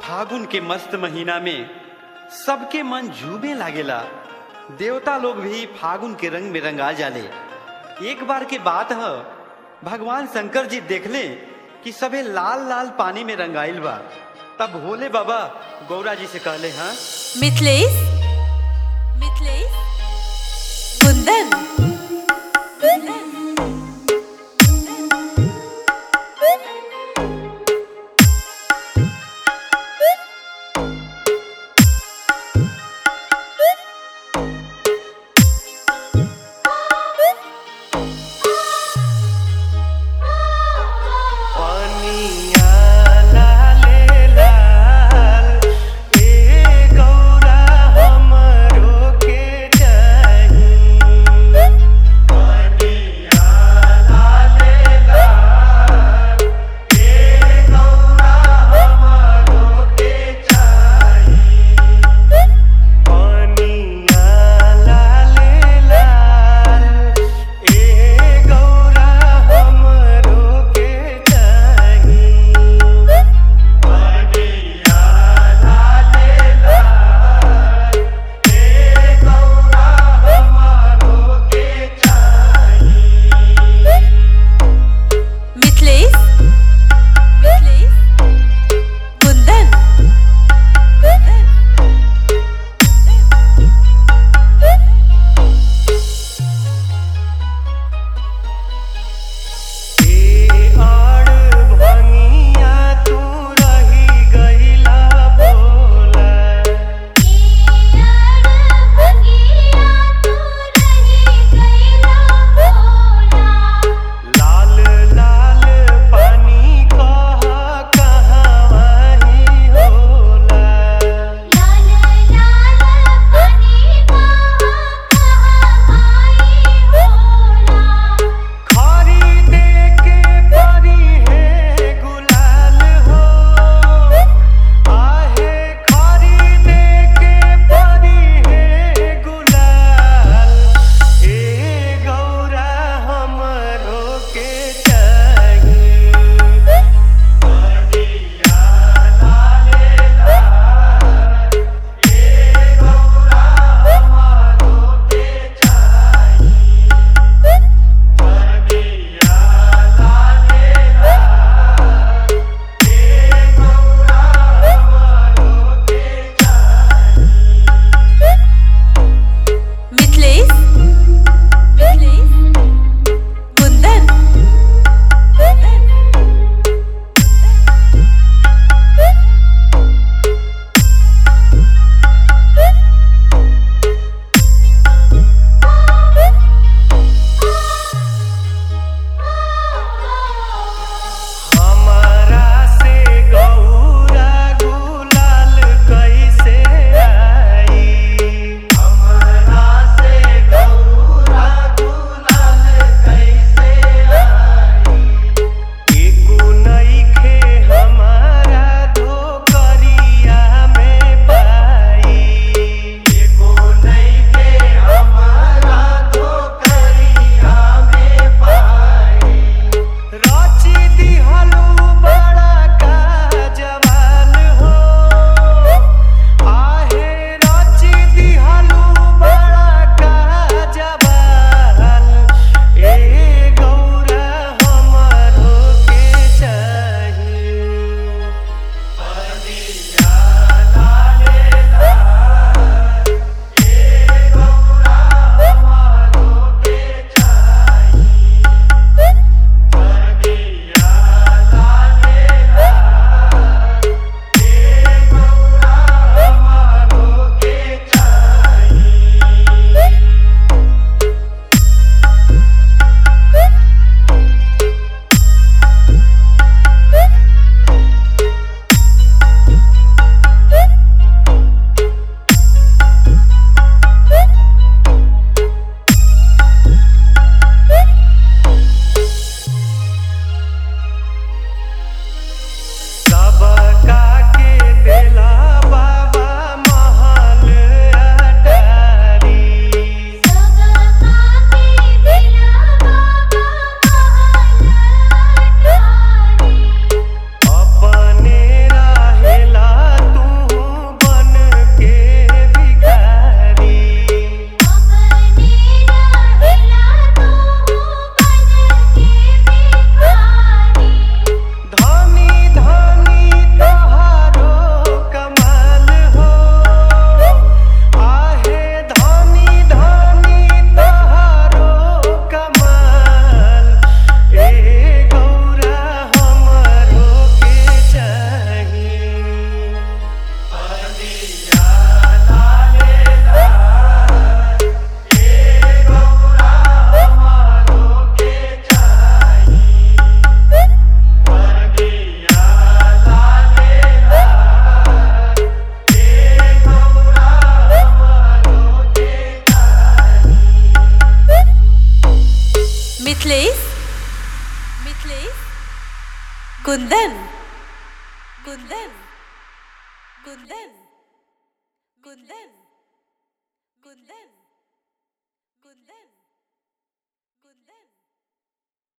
फागुन के मस्त महीना में सबके मन झूमे लागेला देवता लोग भी फागुन के रंग में रंगा जाले एक बार के बात है भगवान शंकर जी देखले कि सबे लाल लाल पानी में रंगाइल बा तब भोले बाबा गौरा जी से कहले हाँ मिथिलेश मिथिलेश कुंदन कुंदन पनिया लाले लाल ए गौरा हमरो के चाही कुंदन कुंदन कुंदन कुंदन कुंदन कुंदन कुंदन